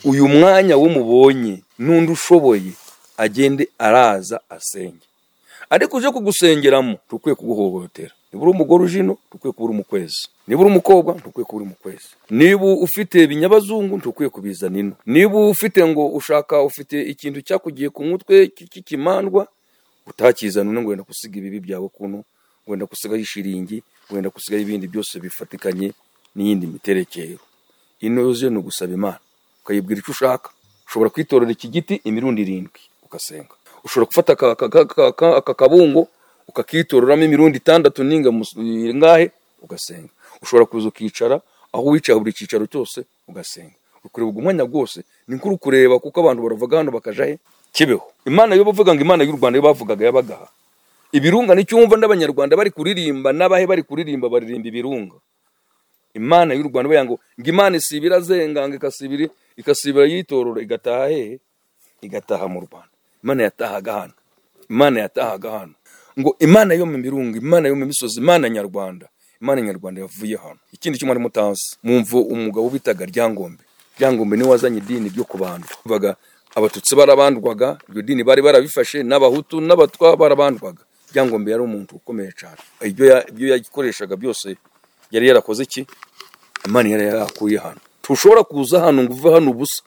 uyu mwanya wo mubonye n'undi ushoboye agende araza asenge ariko uje kugusengeramo ntukwiye kuguhohotera niba uri umugore uje ino ntukwiye kuba uri umukwezi niba uri umukobwa ntukwiye kuba uri umukwezi niba ufite ibinyabazungu ntukwiye kubizana ino niba ufite ngo ushaka ufite ikintu cyakugiye ku mutwe cy'ikimandwa utakizana uno ngo wenda gusiga ibibi byawe kuno wenda gusigaho ishiringi wenda gusigaho ibindi byose bifatikanye n'iyindi miterekero ino yuzuye ni ugusaba imana ukayibwira icyo ushaka ushobora kwitorera iki giti imirundi irindwi ugasenga ushobora gufata aka kabungo ukakitororamo imirundi itandatu ninga ngahe ugasenga ushobora kuza ukicara aho wicara buri cyicaro cyose ugasenga ukureba umwanya rwose ni kuri kureba kuko abantu baravuga hano bakaja he kibeho imana yo bavuga ngo imana y'u rwanda yo bavugaga yabagaha ibirunga nicyo wumva n'abanyarwanda bari kuririmba n'abahe bari kuririmba baririmba ibirunga imana y'u rwanda baya ngo ngo imana isibira azenganga ikasibira ikasibira yitorora igataha hehe igataha mu rwanda imana yatahaga hano imana yatahaga hano ngo imana yo mu mirunga imana yo mu misozi imana nyarwanda imana nyarwanda yavuye hano ikindi kimwe arimo utazi mwumva umugabo bitaga ryangombe ryangombe niwe wazanye idini ryo kubandwa bavuga abatutsi barabandwaga iryo dini bari barabifashe n'abahutu n'abatwa barabandwaga ryangombe yari umuntu ukomeye cyane ibyo yagikoreshaga byose yari yarakoze iki imana yari yarakuye hano ntushobora kuza hano ngo uve hano ubusa